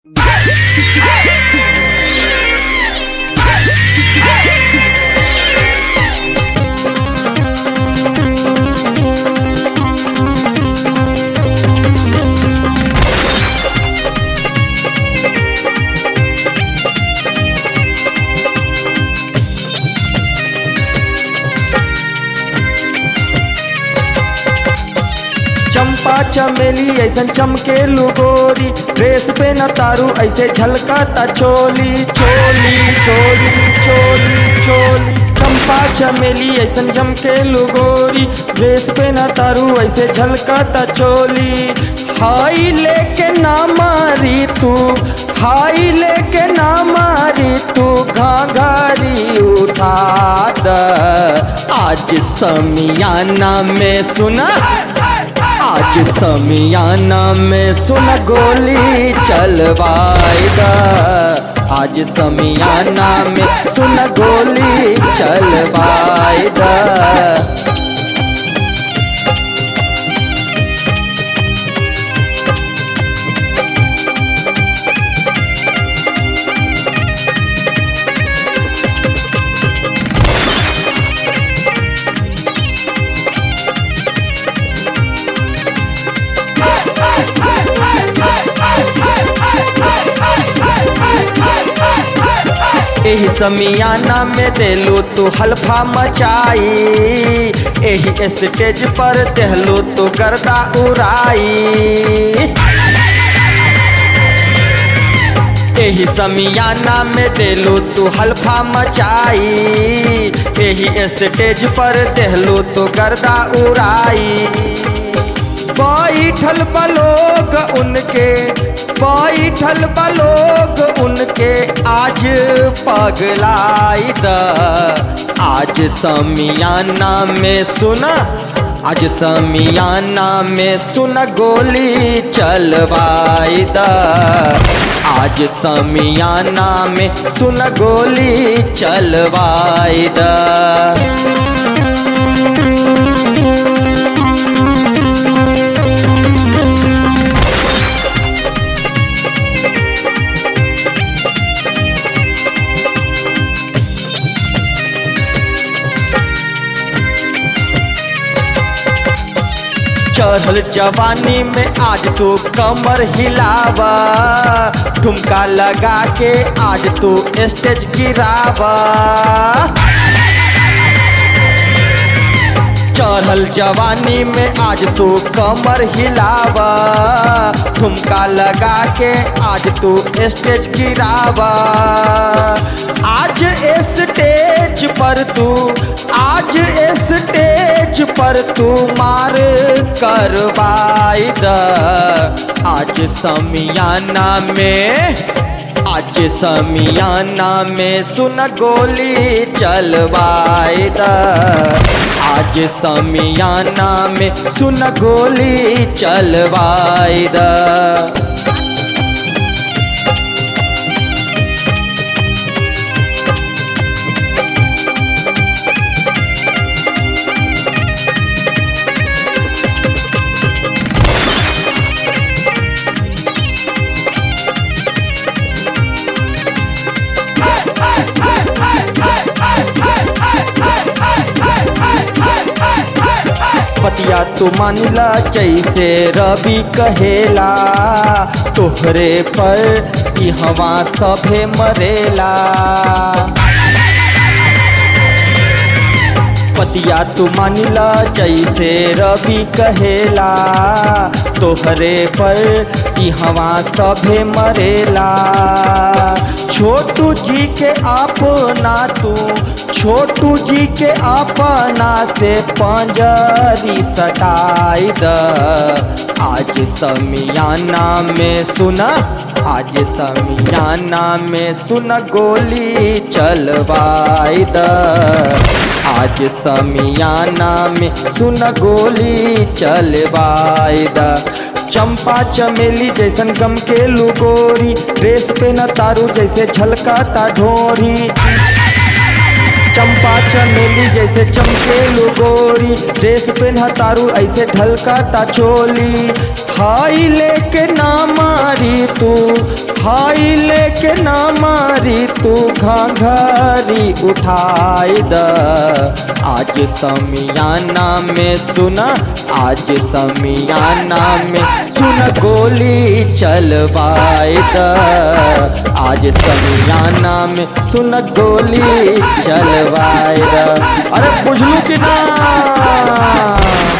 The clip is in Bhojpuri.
चंपा चमेली ऐसन चमके गोरी ड्रेस पे न तारू ऐसे झलकता चोली चोली चोली चोली चोली चंपा चमेली ऐसन चमके गोरी ड्रेस पे न तारू ऐसे झलकता चोली हाई लेके ना मारी तू हाई लेके ना मारी तू घाघरी उठा द आज समियाना में सुना आज समियाना में सुन गोली चलवाएगा आज समियाना में सुन गोली चलवाएगा एही समियाना में देलू तू हल्फा मचाई एही स्टेज पर देहलू तू गर्दा उड़ाई एही समियाना में देलू तू हल्फा मचाई एही स्टेज पर देहलू तू गर्दा उड़ाई बैठल बलोग उनके बैठल बलोग उनके आज पगलाई द आज समियाना में सुना आज समियाना में सुन गोली चलवाई द आज समियाना में सुन गोली चलवाई द चढ़ल जवानी में आज तू कमर हिलावा ठुमका लगा के आज तू स्टेज गिरावा चढ़ल जवानी में आज तू कमर हिलावा ठुमका लगा के आज तू स्टेज गिरावा आज स्टेज पर तू आज स्टेज पर तू मार करवाई द आज समियाना में आज समियाना में सुन गोली चलवाई द आज समियाना में सुन गोली चलवाई द पतिया तू मानिला जैसे रवि कहेला तोहरे पर ई हवा सभे मरेला पतिया तू मानिला जैसे रवि कहेला तोहरे पर ई हवा सभे मरेला छोटू जी के अपना तू छोटू जी के अपना से पंजरी सटाई द आज समियाना में सुना आज समियाना में सुन गोली चलवाई द आज समियाना में सुन गोली चलवाई द चंपा चमेली जैसन गम के लुगोरी ड्रेस पे न तारू जैसे झलकाता ढोरी चंपा चमेली जैसे चमके गोरी ड्रेस पे न तारू ऐसे ढलकाता चोली हाई लेके ना मारी तू हाई लेके ना मारी तू घाघरी उठाई द आज समियाना में सुना आज समियाना में सुन गोली चलवाए द आज समियाना में सुन गोली चलवाए द अरे बुझलू कि ना